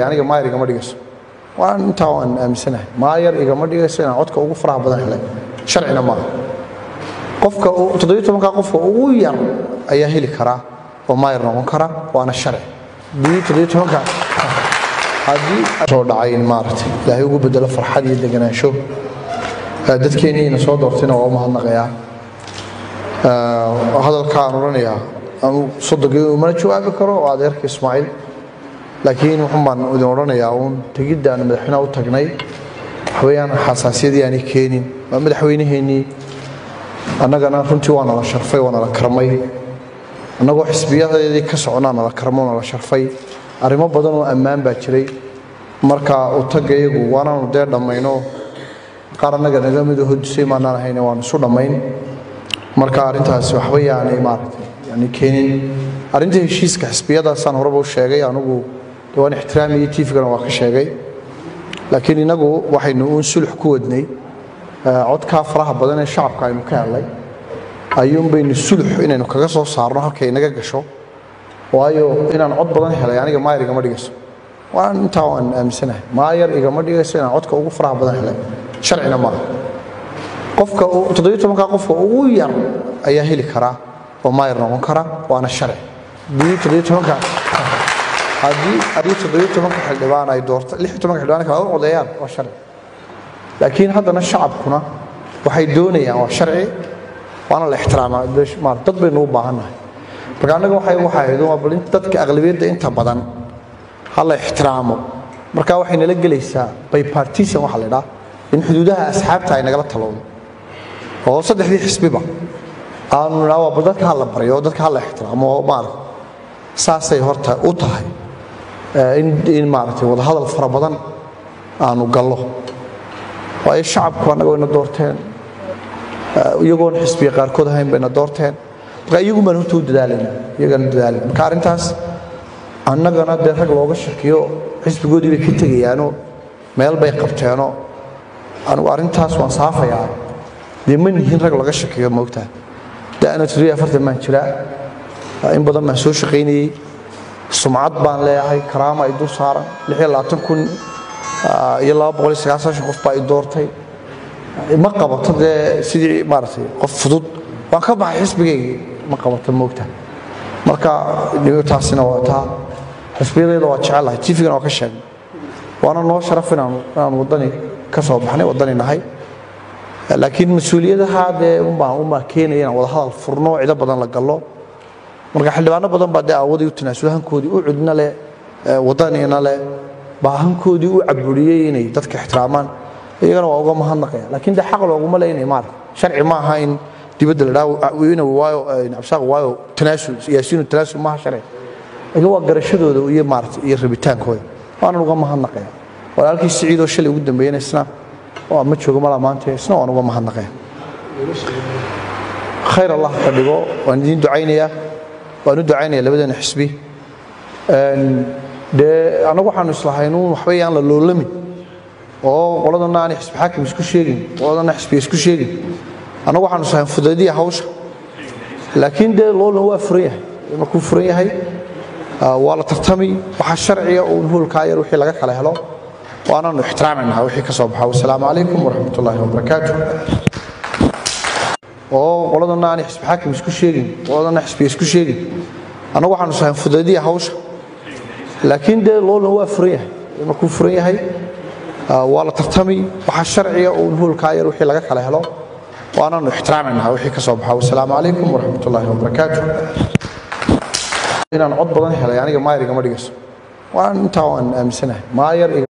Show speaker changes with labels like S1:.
S1: aniga maayar igama dhigayso waan intaa waan aaminsanahay maayar igama dhigayso inaan codka ugu faraha badan helay sharcina maaha qofka toddobiyo tobanka qofka ugu yar ayaa heli karaa oo maayar noqon kara waana sharci haddii toddobiyo tobanka haddii soo dhacay in maaragtay ilaahay ugu bedelo farxad iyo deganaansho dadkeenniina soo doortayna waa u mahadnaqayaa hadalkaan odhanayaa anu sodogii umana jawaabi karo oo adeerka ismaaciil laakiin wuxun baan idin odhanayaa uun tegidda aan madaxweynaha u tagnay waxweeyaan xasaasiyadii aanay keenin waa madaxweynaheennii annagana runtii waa nala sharfay waa nala karmay annagoo xisbiyadeedii ka socnaa nala karmo nala sharfay arrimo badan oo ammaan baa jiray marka u tagga iyagu waanaanu dee dhammayno qaar annaga naga mido hodisay maanaan ahayne waanu isu dhammayn marka arrintaasi waxba yaanay maaragtay yani keenin arrinta heshiiska xisbiyadaasaan horeba u sheegay anugu waan ixtiraamiyey tiifigana waa ka sheegay laakiin innagu waxaynu uun sulux ku wadnay codkaa faraha badan ee shacabka aynu ka helnay ayuun baynu sulux inaynu kaga soo saarno halkay inaga gasho waayo inaan cod badan helay aniga maayar igama dhigayso waan intaa waan aaminsanahay maayar igama dhigayso inaan codka ugu faraha badan helay sharcina maaha qofka toddobiyo tobanka qofka ugu yar ayaa heli karaa oo maayar noqon kara waana sharci haddii toddobiyo tobanka haddii haddii toddobiyo tobanka xildhibaan ay doorto lix iyo tobanka xildhibaan kale u codeeyaan waa sharci laakiin haddana shacabkuna waxay doonayaan waa sharci waana la ixtiraamaa dad baynu u baahannahay marka annaga waxay waxay ahayd waa bal dadka aqlabiyadda inta badan ha la ixtiraamo marka waxay nala gelaysaa bipartisan waxa la idhaa in xuduudaha asxaabta ay nagala talowdo oo saddexdii xisbiba aanu nidhaa waa bal dadka ha la baryo oo dadka ha la ixtiraamo oo maarata saasay horta u tahay in maaragtay wadahadal fara badan aanu gallo waayo shacabku annaga wayna doorteen iyagoon xisbiga qaarkood ahayn bayna doorteen marka iyagu baan horta u dadaalayna iyagana dadaalayna marka arrintaas annagana dee rag looga shakiyo xisbigoodii bay ka tegayaanoo meel bay qabteenoo anigu arrintaas waan saafayaa dee ma nihin rag laga shakiyo moogtaa da'na toddobiyo afartan baan jiraa in badan baan soo shaqaynayey sumcad baan leeyahay karaama ay dul saaran lix iyo labaatan kun iyo laba boqol iyo sagaashan qof baa i doortay ma qabato dee sidii maaragtay qof fudud waan ka baxay xisbigaygii ma qabato moogta marka taasina waa taa xisbiyadeeda waa jecelahay tifigana waa ka sheegnay waana noo sharaf inaanu inaanu waddani ka soo baxnay waddani nahay laakiin mas-uuliyadaha dee unbaa unbaa keenaya inaan wada hadal furno cido badan la gallo marka xildhibaano badan baa dee aawadii u tanaasulo hankoodii u cudna leh waddanina leh baa hankoodii u caburiyey inay dadka ixtiraamaan iyagana waa uga mahadnaqaya laakiin dee xaq looguma le inay maarata sharci ma aha in dibadda la dhaawina waayo cabsaaq waayo tanaasul yaasiinu tanaasul maaha sharci laakiin waa garashadooda iyo maarata iyo rabitaankooda waanan uga mahadnaqaya walaalkii siciidoo shalay ugu dambeeyana isna waa ma joogo malaa maanta isna waan uga mahadnaqaya khayr allah ka dhigo waan idiin ducaynayaa waan u ducaynaya labadeena xisbi dee annagu waxaanu islahaynuun waxba yaan la loolamin oo qoladana aanay xisbi xaakim isku sheegin qoladana xisbiga isku sheegin annagu waxaanu islahayn fudaydiya hawsha laakiin dee loolan waa furan yahay markuu furan yahay waa la tartami waxaa sharciga uun hoolkaa yar wixii laga kala helo waanaanu ixtiraamaynaha wixii ka soo baxa wasalaamu calaykum waraxmat ullaahi wabarakaatu oo qoladana aanay xisbi xaakim isku sheegin qoladana xisbiga isku sheegin annagu waxaanu islahayn fudaydiya hawsha laakiin dee loolan waa furan yahay markuu furan yahay waa la tartami waxaa sharciga uun hoolkaa yar wixii laga kala helo waanaanu ixtiraamaynaha wixii ka soo baxa wasalaamu calaykum waraxmat ullaahi wabarakaatu inaan cod badan helay aniga maayar igama dhigayso waan intaa waan aaminsanahay maayar